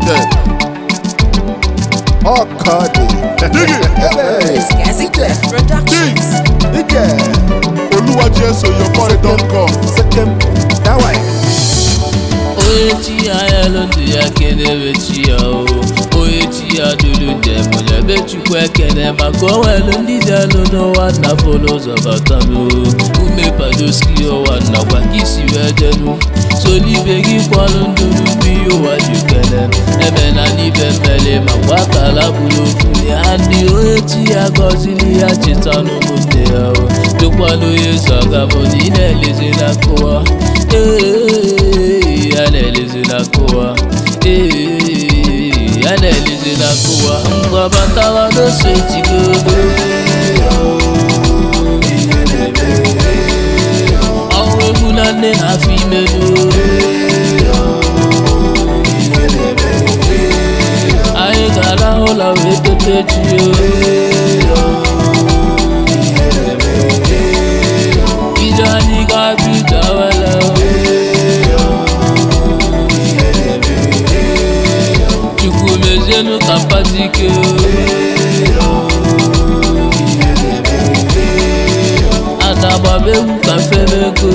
limited ọkọdị Gazi Clef Productions. ike olúwàjí èso your boy don come sekem dawai. onye chi ya ya elu ndụ ya kenebe chi ya o onye chi ya duru njem onye be chukwu ekene maka onwelu ndị dị elu n'ụwa nnafọ n'ụzọ batanụ ume padoski ụwa nnakwa ka isi wee jenu solibe gị kwalụ nduru mmiri ụwa ji kele eme na n'ibe mmele makwa akala bụrụ ofu ya ndị onye chi ya gọziri ya cheta n'ụmụnne ya o dụkwala onye so agabụ na ị na-elezi na nkụwa ee ya na-elezi na nkụwa ee ya na-elezi na nkụwa mgbabatawa n'ose tigodo ọnwụ egwu na nne na afọ imedo anyị ga-arahụ ụlọ wee tete chi ije anyị ga-abịa ije awele chukwu mezienu ka mpatike ada gbaba egwu ka mfemego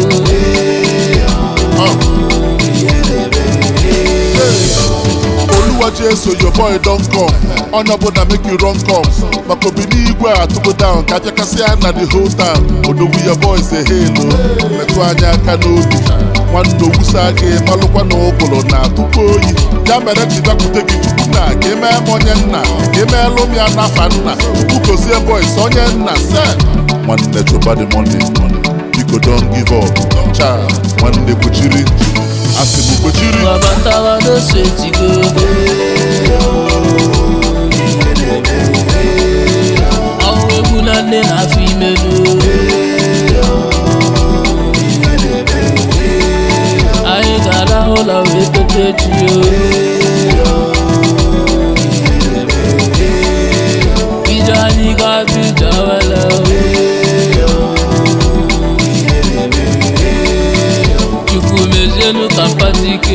olúwàjí èso your boy don come onye ọbụla make you run come maka obi n'igwe a tụgo down ka apịakasịa na the whole town odogwu your boy say helo metụ anya aka n'obi nwanne owusa gị malụkwa na ụgụrụ na atụkwa oyi ya mere ji dakwute gị chukwu nna ka emee m onye nna ka emeelụ m ya n'afa nna chukwu gozie boys onye nna se nwanne chụba the money biko don give up cha nwanne kwechiri asị m kwechiri gbabatawa n'ose tigodo ọnwụ egwu na nne na afọ imedo anyị ga-arahụ ụlọ wee tete chi ije anyị ga-abịa ije awele chukwu mezienu ka mpatike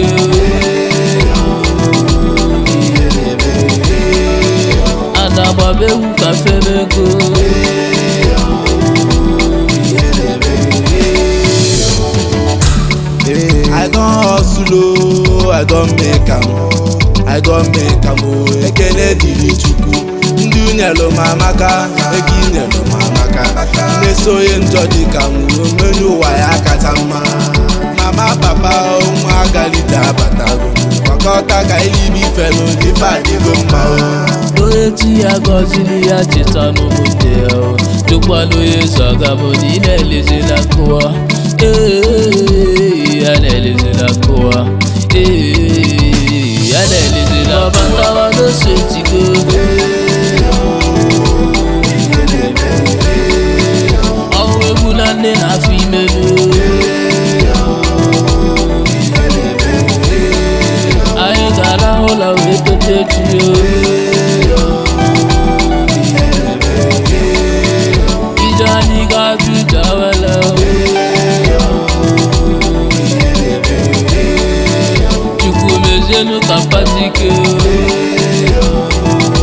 ada gbaba egwu ka femego I don hustle o, I don make am o, I don make am o, ekele dịrị Chukwu. Ndị unyelu m amaka, ego inyelu m amaka. Nneso onye njọ dị ka m omenu ụwa ya kacha mma. Mama papa ụmụ agalite abatago, gbakọta ka elibi felu ife adịgo mma o. onye chi ya gọziri ya cheta n'ụmụnne ya o dụkwala onye so agabụ na ị na-elezi na nkụwa ee ya na-elezi na nkụwa ee ya na-elezi na nkụwa n'ose tigodo ọnwụ egwu na nne na afọ imedo anyị ga-arahụ ụlọ wee tete chi ije anyị ga-abịa ije awele chukwu mezienu ka mpatike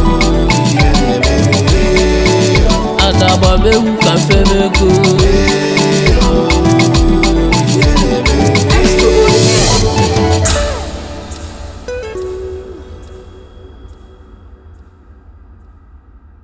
ada gbaba egwu ka mfemego